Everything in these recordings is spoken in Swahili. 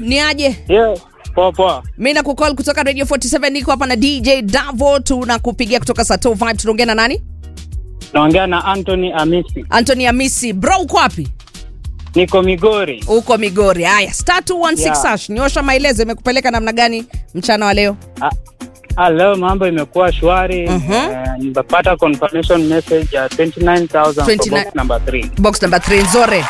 ni aje? Yeah, poa poa. Mi na kucall kutoka Radio 47 niko hapa na DJ Davo, tunakupigia kutoka Sato Vibe. Tunaongea na nani? Naongea na Anthony Amisi. Anthony Amisi. Bro, uko wapi? Niko Migori. Uko Migori. Haya, star 216 Yeah. hash. Nyosha maelezo, imekupeleka namna gani mchana wa leo? Ah, ah, leo mambo imekuwa shwari. Mhm. Eh, nimepata confirmation message ya 29000 for 29 box number 3. Box number 3 nzore.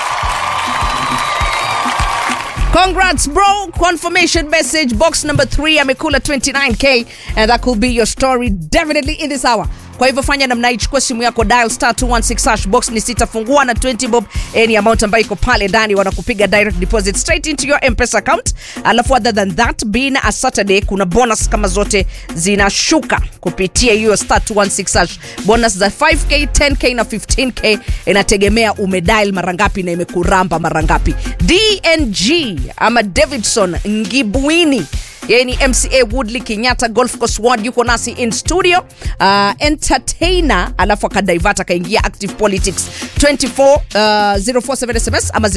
Congrats bro, confirmation message box number 3 amekula 29k and that could be your story definitely in this hour. Kwa hivyo fanya namna hii, chukua simu yako dial star 216 hash box ni sita, fungua na 20 bob, any amount ambayo iko pale ndani, wanakupiga direct deposit straight into your M-Pesa account. Alafu other than that, being a Saturday, kuna bonus kama zote zinashuka kupitia hiyo star 216 hash. Bonus za 5k, 10k na 15k inategemea umedial mara ngapi na imekuramba mara ngapi. DNG ama Davidson Ngibwini yeye ni mca woodley kenyatta golf course ward yuko nasi in studio uh, entertainer alafu akadivert akaingia active politics 24 uh, 047 sms ama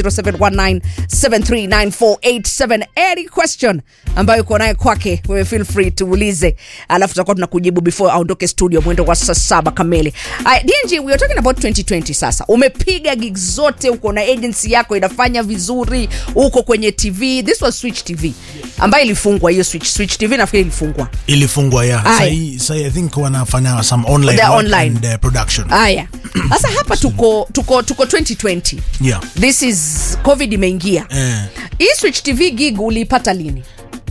0719739487 any question ambayo uko naye kwake wewe feel free tuulize alafu tutakuwa tunakujibu before aondoke studio mwendo wa saa saba kamili uh, dng we are talking about 2020 sasa umepiga gig zote uko na agency yako inafanya vizuri uko kwenye tv this was switch tv ambayo ilifungwa hiyo switch switch tv nafikiri ilifungwa ilifungwa ya Aye. sahi sahi i think wanafanya some online, They're work online. and, uh, production haya sasa hapa tuko tuko tuko 2020 yeah this is covid imeingia eh, hii switch tv gig uliipata lini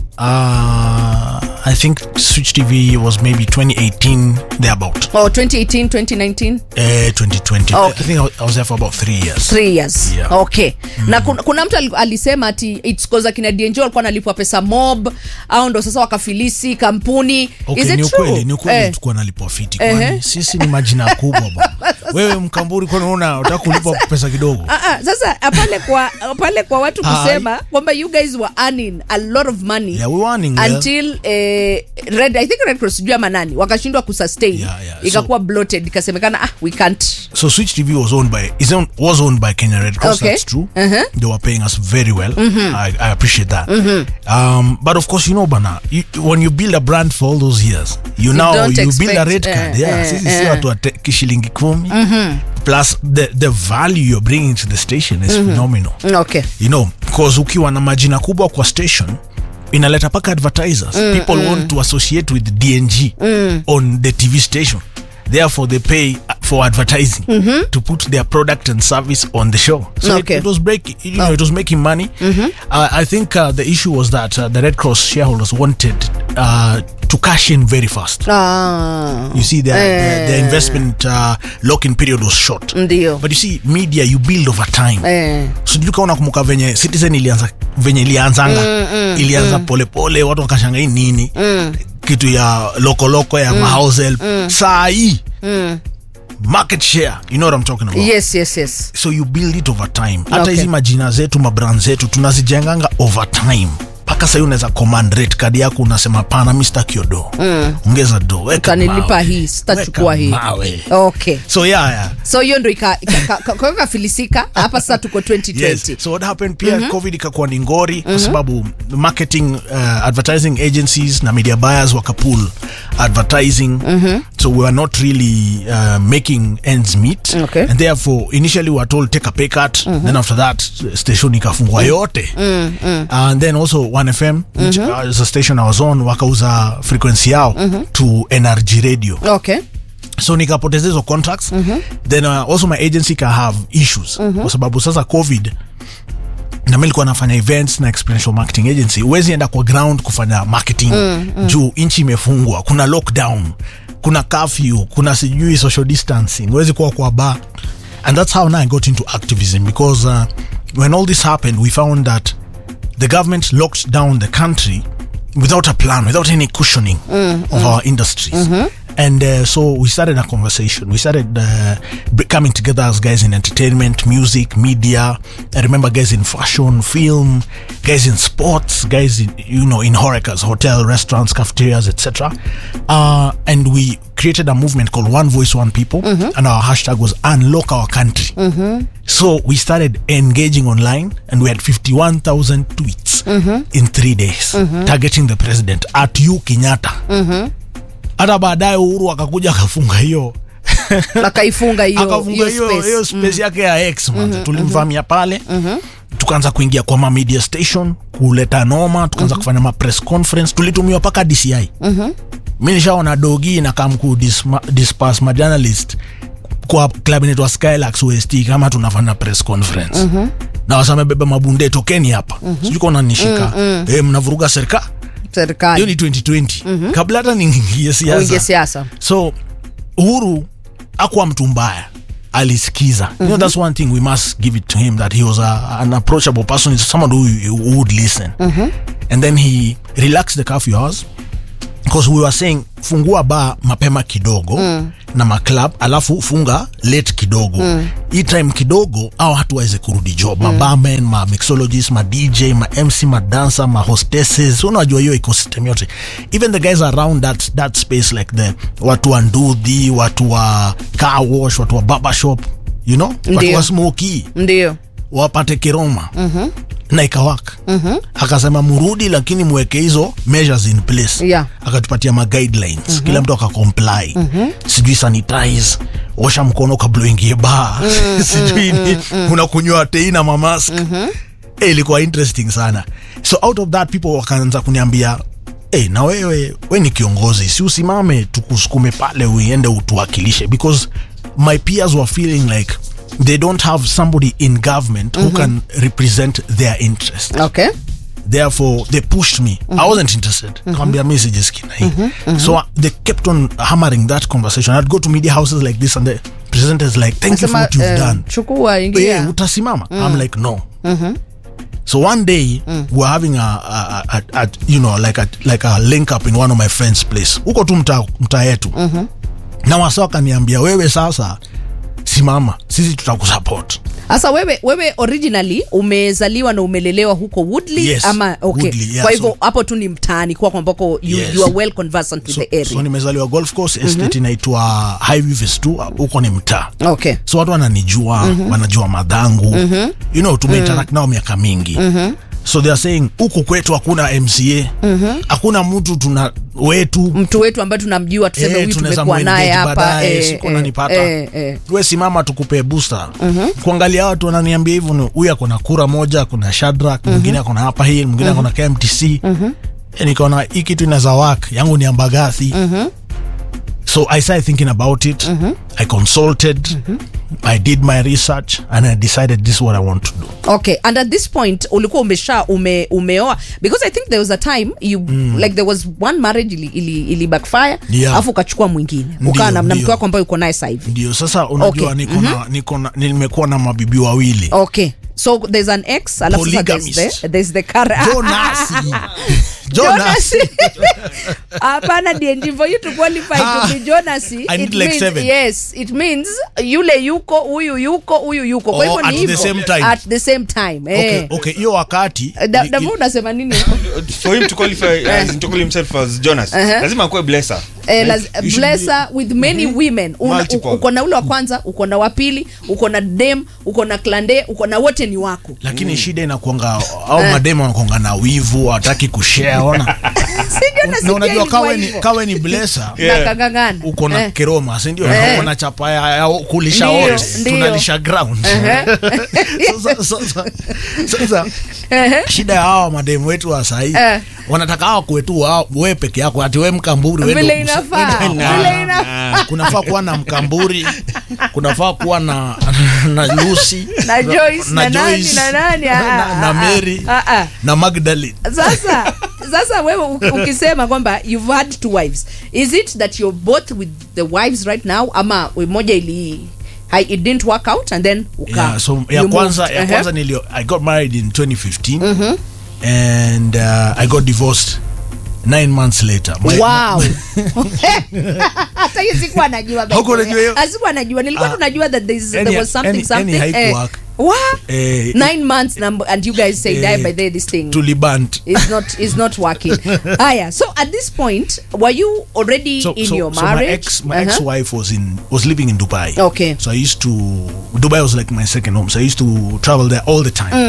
uh, i think switch tv was maybe 2018 thereabout oh, 2018 2019 eh, 2020 Okay. i think I was, I was there for about three years three years Yeah. okay na kuna, kuna mtu ali- alisema ati its cause akina dnj walikuwa analipwa pesa mob au ndo sasa wakafilisi kampuni Okay, is ni it ukweli true ni ukweli Eh. tulikuwa nalipwa fiti Ehe. kwani sisi ni majina kubwa bwana wewe mkamburi kwani una utaka kulipwa pesa kidogo Ah, ah, sasa pale kwa pale kwa watu Aye. kusema kwamba you guys were earning a lot of money Yeah, we were earning well. until eh, red i think red cross sijui ama nani wakashindwa kusustain Yeah, yeah. ikakuwa bloated ikasemekana ah we can't So Switch TV was owned by is owned, was owned by Kenya Red Cross. Okay. That's true. Uh-huh. They were paying us very well. I, I appreciate that. Um, but of course, you know, Bana, you, when you build a brand for all those years, you, now don't you build a expect, red card. uh, yeah, uh, sisi si uh. watu wa te- kishilingi kumi. Plus the the value you're bringing to the station is phenomenal. okay You know, because ukiwa na majina kubwa kwa station inaleta paka advertisers people want to associate with dng on the tv station therefore they pay for advertising to put their product and service on the show so Okay. it, it was breaking you know it was making money uh, i think uh, the issue was that uh, the red cross shareholders wanted uh, to cash in very fast ah, you see their, their, their investment uh, lock-in period was short ndio but you see media you build over time eh. sijui kama unakumbuka venye citizen ilianza venye ilianzanga mm, mm, ilianza polepole watu wakashanga hii nini mm. kitu ya lokoloko ya mm, mahouse help mm. saa hii mm. market share you know what I'm talking about yes yes yes so you build it over time hata Okay. hizi majina zetu mabrand zetu tunazijenganga over time mpaka sahii unaweza command rate kadi yako unasema pana mi sitaki hiyo do mm. ongeza do weka utanilipa mawe. hii sitachukua Weka hii mawe. okay so yeah, yeah. so hiyo ndo ika- ika- ka- ka- kwa hiyo kafilisika hapa sasa tuko 2020 yes. so what happened pia covid ikakuwa ni ngori kwa sababu marketing uh, advertising agencies na media buyers wakapull advertising so we were not really uh, making ends meet Okay. and therefore initially we were told take a pay cut then after that station ikafungwa yote and then also 1fm which uh, is a station i was on wakauza frequency yao to nrg radio okay so nikapoteza hizo contracts then uh, also my agency can have issues kwa sababu sasa covid na mi likuwa nafanya events na experiential marketing agency huwezi enda kwa ground kufanya marketing juu nchi imefungwa kuna lockdown kuna curfew kuna sijui social distancing huwezi kuwa kwa bar and that's how now i got into activism because uh, when all this happened we found that the government locked down the country without a plan, without any cushioning of our industries. And uh, so we started a conversation. We started uh, b- coming together as guys in entertainment, music, media. I remember guys in fashion, film, guys in sports, guys in you know in horecas, hotel, restaurants, cafeterias, etc. Uh, and we created a movement called One Voice, One People, and our hashtag was Unlock Our Country. So we started engaging online, and we had fifty-one thousand tweets in three days targeting the president at you kenyatta hata baadaye uhuru akakuja akafunga hiyo akaifunga hiyo akafunga hiyo hiyo hiyo space space yake ya x manze tulimvamia pale tukaanza kuingia kwa ma media station kuleta noma tukaanza kufanya ma press conference tulitumiwa mpaka dci mi nishaona dogi na kamku dispas ma journalist kwa club inaitwa skylax west kama tunafanya press conference na wasamebeba mabunde tokeni hapa sijui kona nishika eh, mnavuruga serikali hiyo serikali ni 2020 kabla hata niingie uingie siasa siasa so uhuru akuwa mtu mbaya alisikiza you know, that's one thing we must give it to him that he was a, an approachable person He's someone who, who would listen and then he relaxed the curfew hours because we were saying fungua ba mapema kidogo mm. na maclub alafu funga late kidogo mm. hii time kidogo au hatu waweze kurudi job mm. mabarmen ma mixologist ma dj ma mc ma dancer ma hostesses unajua hiyo ecosystem yote even the guys around that, that space like the watu wa ndudhi watu wa car wash watu wa barber shop you know watu Ndio. wa smoki ndio wapate kiroma mm-hmm. na ikawaka mm-hmm. akasema murudi lakini mweke hizo measures in place Yeah. akatupatia ma guidelines mm-hmm. kila mtu akacomply mm-hmm. sijui sanitize osha mkono kabla uingie baa mm-hmm. sijui ni unakunywa tei na mamask mm-hmm. hey, ilikuwa interesting sana so out of that people wakaanza kuniambia Hey, na wewe we ni kiongozi si usimame tukusukume pale uiende utuwakilishe because my peers were feeling like they don't have somebody in government who can represent their interest okay therefore they pushed me i wasn't interested kawambia mi sijiski na hii so uh, they kept on hammering that conversation i'd go to media houses like this and the president is like thank you for Nasema, what you've eh, done chukua yeah. ingia utasimama i'm like no so one day we're having a, a, a, a you know like a, like a link up in one of my friends place huko tu mtaa mta yetu na wasa wakaniambia wewe sasa simama sisi tutakusupport sasa wewe wewe originally umezaliwa na umelelewa huko woodley Yes, ama okay Woodley, yeah, kwa hivyo so- hapo tu ni mtaani kwako ambako you, Yes. you are well conversant with so, the area so nimezaliwa golf course estate inaitwa highview phase 2 huko ni mtaa okay so watu wananijua wanajua madhangu you know tumeinteract nao miaka mingi so they are saying huku kwetu hakuna mca hakuna mtu tuna wetu mtu wetu ambaye tunamjua tuseme Eh, huyu tunaweza tumekuwa naye muengage hapa baadaye, eh, siku eh, unanipata. eh, eh. we simama tukupe booster kuangalia watu wananiambia hivyo ni huyu akona kura moja akona shadrak mwingine akona hapa hii mwingine akona kmtc Eh, nikaona hii kitu inaweza work yangu ni ambagathi so i started thinking about it i consulted i did my research and i decided this is what i want to do okay and at this point ulikuwa umesha ume, umeoa because i think there was a time you like there was one marriage ili, ili, ili backfire Yeah. alafu ukachukua mwingine Ndio, ukaa na na mke ndio. wako ambaye uko naye sasa hivi ndio sasa unajua Okay. niko na niko na nimekuwa na mabibi wawili okay so there's an ex alafu sasa there's Polygamist. the, there's the current jonasi Jonas. jonasi hapana dng for you to qualify Ah, to be jonas I it need like means, seven. yes it means yule yuko huyu yuko huyu yuko kwa Oh, hivyo ni at the hivyo. same time. at the same time okay eh. okay hiyo wakati Da- ni- Damu unasema nini for him to qualify as to call himself as Jonas lazima akuwe blesser Eh, Like, laz- you should blesser with many women Una- Multiple. uko na ule wa kwanza uko na wa pili uko na dem uko na klande uko na wote ni wako lakini shida inakuanga au mademu wanakuanga na wivu hawataki kushare ona Sijui nasikia na unajua ilikuwa kawe ni, hivyo. kawe ni blesa Yeah. Na kangangana. uko na Eh. keroma sindio Eh. uko na chapa ya, ya kulisha Ndio, wote ndio. tunalisha ground sasa, sasa, sasa shida ya hawa mademu wetu wa sahii Eh. wanataka hawa kwetu wao- we peke yako ati we mkamburi we vile ndo- inafaa Na- vile inafaa kunafaa kuwa na mkamburi kunafaa kuwa na na lusi Na Joyce, na nani, na nani, ah, na, ah, na ah, mary ah, ah. na magdalene sasa sasa wewe u- ukisema kwamba you've had two wives is it that you're both with the wives right now ama moja ili hai- it didn't work out and then uka yeah, so ya you kwanza moved. ya Uh-huh. kwanza nilio i got married in 2015 and uh, i got divorced nine months later My- wow hata hiyo sikuwa najua by the Haukuwa way. unajua hiyo? Ah, sikuwa najua nilikuwa Ah. tunajua that there's, Any- there was something any- something any haikuwork. what Eh, nine months number and you guys say Eh, die by the this thing tuliband is not is not working aya so at this point were you already so, in so, your so marriage my ex my Uh-huh. ex-wife was in was living in dubai Okay. so i used to dubai was like my second home so i used to travel there all the time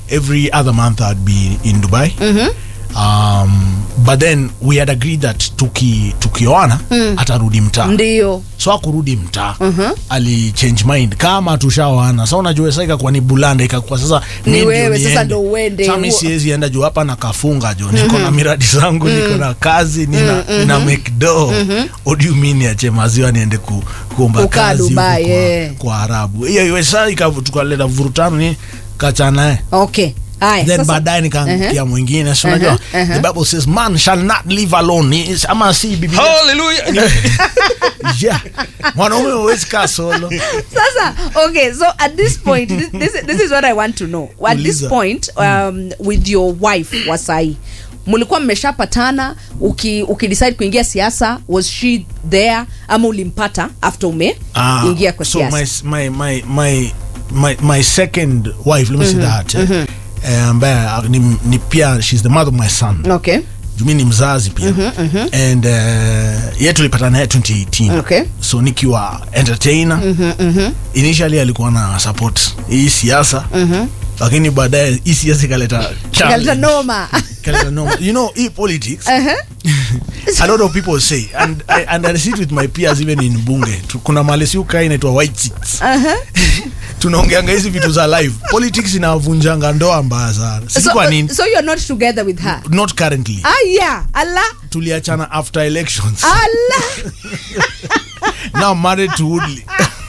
every other month i'd be in dubai um, but then we had agreed that tuki tukioana atarudi mtaa ndio so akurudi mtaa ali change mind kama tushaoana sa unajua sa ikakuwa ni bulanda ikakuwa sasa Ni mi ndio wewe, sasa niende. ndo uende. Sa mi Huo- siwezi enda juu hapa nakafunga jo niko na miradi zangu niko na kazi nina, nina make do what do you mean niache maziwa niende ku, kuomba Kukaa kazi huko Dubai, kwa, eh. kwa arabu hiyo iwe sa ika- tukaleta vurutano ni kachanae okay haya then sasa- baadaye nikaangukia mwingine si unajua Uh-huh, uh-huh. the bible says man shall not live alone Ni- ama si biblia Hallelujah. yeah mwanaume huwezi kaa solo sasa okay so at this point this, this, this is what i want to know at this Uliza. point um, with your wife wa sahi mlikuwa mmeshapatana uki, uki decide kuingia siasa was she there ama ulimpata after ume Ah, ingia kwa so siasa my, my, my, my, my, my second wife let me say that eh, eh, ambaye ah, ni, ni pia she's the mother of my son okay jumi ni mzazi pia and uh, ye tulipatana naye 2018 Okay. so nikiwa entertainer initially alikuwa na support hii siasa lakini baadaye hii siasa ikaleta kaleta challenge. noma Ikaleta noma. you know hii politics a lot of people say and I, and I sit with my peers even in bunge Tu- kuna mali si ukaa inaitwa white seats tunaongeanga hizi vitu za live politics inavunjanga ndoa mbaya sana sisi so, kwa nini so you're not together with her not currently ah yeah allah tuliachana after elections allah now I'm married to Woodley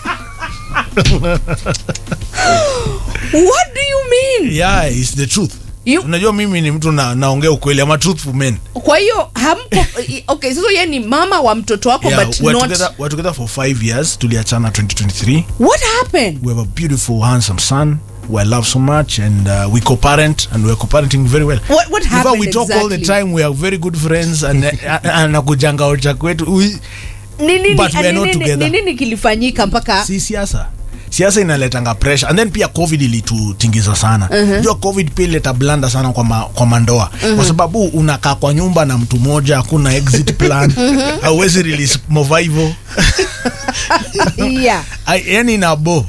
what do you mean yeah it's the truth You- unajua mimi ni mtu na, naongea ukweli ama truthful man kwa hiyo hampo okay sasa ye ni mama wa mtoto wako yeah, but we're, not together, we're together for five years tuliachana 2023 what happened we have a beautiful handsome son who I love so much and uh, we co-parent and we're co-parenting very well What- what In fact, happened we talk all the exactly? time we are very good friends and uh, anakujanga ocha kwetu We- ni nini But we are ni not nini- together. ni nini kilifanyika mpaka si siasa siasa inaletanga pressure and then pia covid ilitutingiza sana uh-huh. jua covid pia ileta blanda sana kwa, ma, kwa mandoa uh-huh. kwa sababu unakaa kwa nyumba na mtu mmoja hakuna exit plan hauwezi release movivo yeah I- yani nabo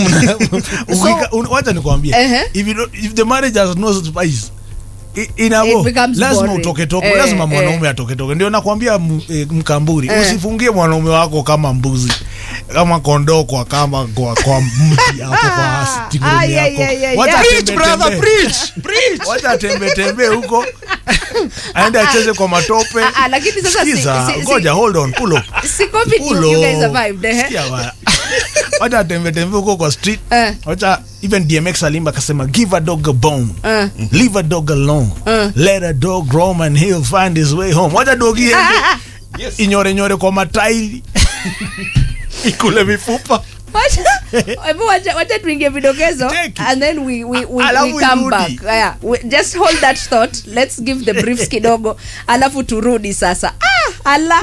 wacha nikwambie Uh-huh. if, you don't- if the marriage has no spice i- It inabo becomes lazima boring. utoketoke Eh, lazima eh. mwanaume atoketoke ndio nakwambia m- eh, mkamburi Eh. usifungie mwanaume wako kama mbuzi kama kondoo kwa kama kwa, kwa mti hapo kwa sitting room Ay, ay, ay, yako ay, wacha ay. Preach, tembe brother, tembe preach, preach. wacha tembe tembe huko aende acheze kwa matope Ah, ah, lakini sasa si- Sikiza, si- si- ngoja hold on pull up si covid you, Pull you guys up. survived eh? Sikia bwana. wacha tembe tembe huko kwa street Eh. wacha even dmx alimba akasema give a dog a bone Eh. leave a dog alone let a dog roam and he'll find his way home wacha dogi iende Yes. inyore nyore kwa matairi ikule mifupa Wacha- hebu wacha wacha tuingie vidokezo Take it. and then we, we, we, Alafu we come irudi. back yeah, we, just hold that thought let's give the briefs kidogo alafu turudi sasa ah, ala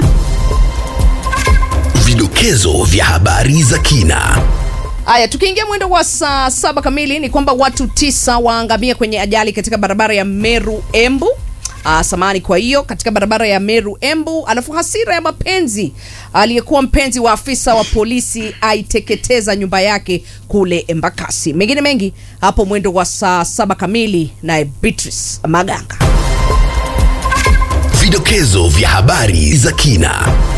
Vidokezo vya habari za kina. Haya, tukiingia mwendo wa saa saba kamili ni kwamba watu tisa waangamia kwenye ajali katika barabara ya Meru Embu. Uh, samani kwa hiyo katika barabara ya Meru Embu, alafu hasira ya mapenzi, aliyekuwa mpenzi wa afisa wa polisi aiteketeza nyumba yake kule Embakasi. Mengine mengi hapo mwendo wa saa saba kamili, naye Beatrice Maganga. Vidokezo vya habari za kina.